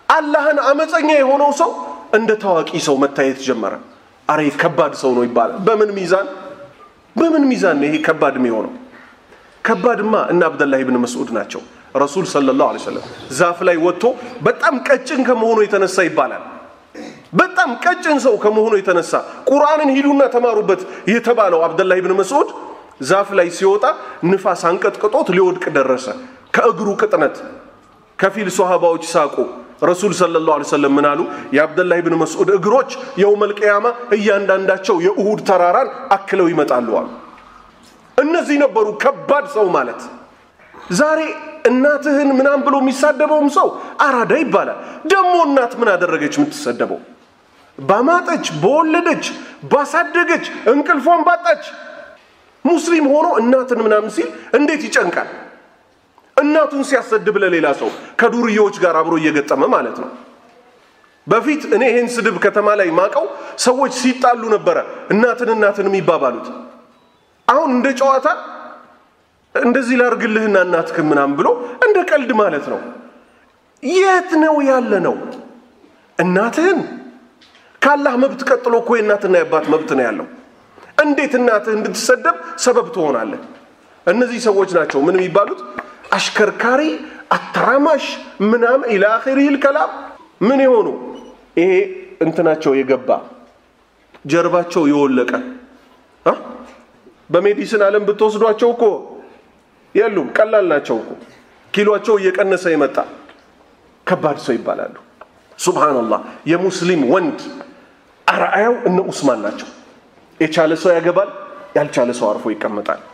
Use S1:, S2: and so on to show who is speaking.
S1: አላህን አመፀኛ የሆነው ሰው እንደ ታዋቂ ሰው መታየት ጀመረ። አረ ከባድ ሰው ነው ይባላል። በምን ሚዛን በምን ሚዛን ነው ይሄ ከባድ የሚሆነው? ከባድማ እነ አብደላህ ብን መስዑድ ናቸው። ረሱል ሰለላሁ ዐለይሂ ወሰለም ዛፍ ላይ ወጥቶ በጣም ቀጭን ከመሆኑ የተነሳ ይባላል በጣም ቀጭን ሰው ከመሆኑ የተነሳ ቁርአንን ሂዱና ተማሩበት የተባለው አብደላህ ብን መስዑድ ዛፍ ላይ ሲወጣ ንፋስ አንቀጥቅጦት ሊወድቅ ደረሰ። ከእግሩ ቅጥነት ከፊል ሶሃባዎች ሳቁ። ረሱል ሰለላሁ ዐለይሂ ወሰለም ምን አሉ? የአብደላህ ብን መስዑድ እግሮች የውመል ቂያማ እያንዳንዳቸው የኡሁድ ተራራን አክለው ይመጣሉ አሉ። እነዚህ ነበሩ ከባድ ሰው ማለት። ዛሬ እናትህን ምናም ብሎ የሚሳደበውም ሰው አራዳ ይባላል። ደግሞ እናት ምን አደረገች የምትሰደበው? ባማጠች፣ በወለደች፣ ባሳደገች፣ እንቅልፏን ባጣች ሙስሊም ሆኖ እናትን ምናምን ሲል እንዴት ይጨንቃል? እናቱን ሲያሰድብ ለሌላ ሰው ከዱርዬዎች ጋር አብሮ እየገጠመ ማለት ነው። በፊት እኔ ይህን ስድብ ከተማ ላይ ማቀው ሰዎች ሲጣሉ ነበረ እናትን እናትን የሚባባሉት። አሁን እንደ ጨዋታ እንደዚህ ላርግልህና እናትክን ምናምን ብሎ እንደ ቀልድ ማለት ነው። የት ነው ያለ ነው? እናትህን ካላህ መብት ቀጥሎ እኮ የእናትና የአባት መብት ነው ያለው። እንዴት እናትህ እንድትሰደብ ሰበብ ትሆናለህ? እነዚህ ሰዎች ናቸው ምን የሚባሉት አሽከርካሪ፣ አተራማሽ ምናምን ኢላ አኺሪል ከላም ምን የሆኑ ይሄ እንትናቸው የገባ ጀርባቸው የወለቀ በሜዲሲን ዓለም ብትወስዷቸው እኮ የሉም፣ ቀላል ናቸው እኮ ኪሏቸው እየቀነሰ የመጣ ከባድ ሰው ይባላሉ። ሱብሃነላህ የሙስሊም ወንድ አርአያው እነ ኡስማን ናቸው። የቻለ ሰው ያገባል፣ ያልቻለ ሰው አርፎ ይቀመጣል።